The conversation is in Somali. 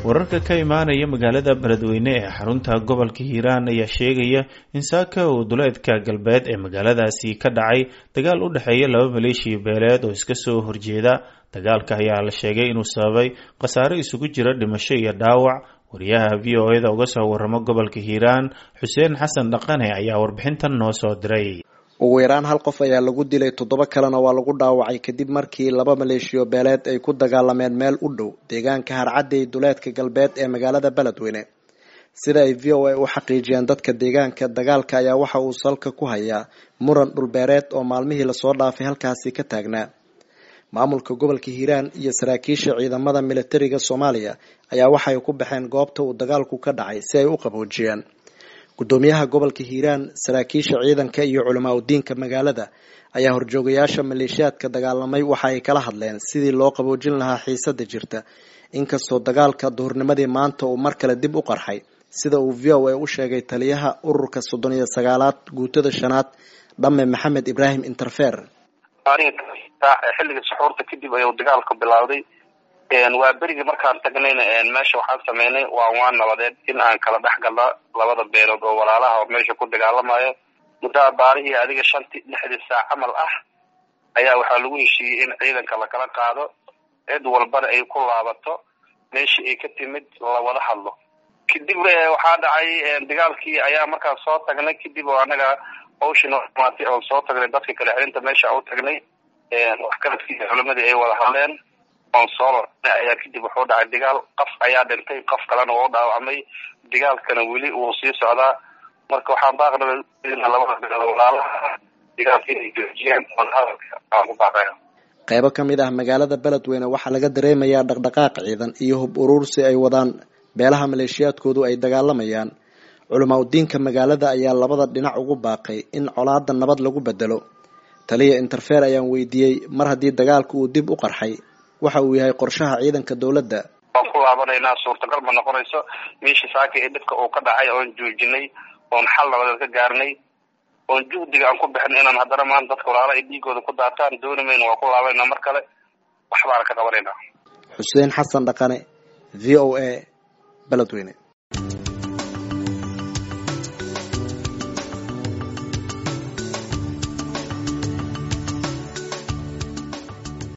wararka ka imaanaya magaalada beledweyne ee xarunta gobolka hiiraan ayaa sheegaya in saaka uu duleedka galbeed ee magaaladaasi ka dhacay dagaal u dhexeeya laba maleeshiya beeleed oo iska soo horjeeda dagaalka ayaa la sheegay inuu sababay khasaare isugu jira dhimasho iyo dhaawac wariyaha v o eda uga soo waramo gobolka hiiraan xuseen xasan dhaqane ayaa warbixintan noo soo diray ugu yaraan hal qof ayaa lagu dilay toddoba kalena waa lagu dhaawacay kadib markii laba maleeshiyo beeleed ay ku dagaalameen meel u dhow deegaanka harcadey duleedka galbeed ee magaalada beledweyne sida ay v o a u xaqiijiyeen dadka deegaanka dagaalka ayaa waxa uu salka ku hayaa muran dhulbeereed oo maalmihii lasoo dhaafay halkaasi ka taagnaa maamulka gobolka hiiraan iyo saraakiisha ciidamada militariga soomaaliya ayaa waxay ku baxeen goobta uu dagaalku ka dhacay si ay u qaboojiyaan gudoomiyaha gobolka hiiraan saraakiisha ciidanka iyo culamaa udiinka magaalada ayaa horjoogayaasha maleeshiyaadka dagaalamay waxa ay kala hadleen sidii loo qaboojin lahaa xiisada jirta inkastoo dagaalka duhurnimadii maanta uu mar kale dib u qarxay sida uu v o a u sheegay taliyaha ururka soddon iyo sagaalaad guutada shanaad dhamme maxamed ibraahim interfer xilliga suxuurta kadib ayuu dagaalku bilowday waa berigii markaan tagnayna meesha waxaan sameynay waa waan nabadeed in aan kala dhex galna labada beelood oo walaalaha oo meesha ku dagaalamayo muddaa baarihii adiga shantii lixdii saac camal ah ayaa waxaa lagu heshiiyey in ciidanka lakala qaado cid walbana ay ku laabato meeshii ay ka timid lawada hadlo kadib waxaa dhacay dagaalkii ayaa markaan soo tagnay kadib oo anaga hawshii noo dhamaatay oon soo tagnay dadka kale xirinta meesha u tagnay waxkaradkiisa culimadii ay wada hadleen oon soo ayaa kadib wuxuu dhacay dagaal qof ayaa dhintay qof kalena wuu dhaawacmay dagaalkana weli wuu sii socdaa marka waxaan baaqna labada beelood walaalaha dagaalka inay joojiyaan wadahadalka aan ku baaqaya qeybo ka mid ah magaalada beledweyne waxaa laga dareemayaa dhaqdhaqaaq ciidan iyo hub uruursi ay wadaan beelaha maleeshiyaadkoodu ay dagaalamayaan culamaa udiinka magaalada ayaa labada dhinac ugu baaqay in colaada nabad lagu bedelo taliya interfer ayaan weydiiyey mar haddii dagaalku uu dib u qarxay waxa uu yahay qorshaha ciidanka dowladda waan ku laabanaynaa suurtagal ma noqonayso meeshii saaka ee dhibka uu ka dhacay oon joojinay oon xal nabadeed ka gaarnay oon juhdiga aan ku bixin inaan haddana maanta dadka walaala ay dhiigooda ku daataan dooni mayno waa ku laabanayna mar kale waxbaana ka qabanaynaa xuseen xasan dhaqane v o a beledweyne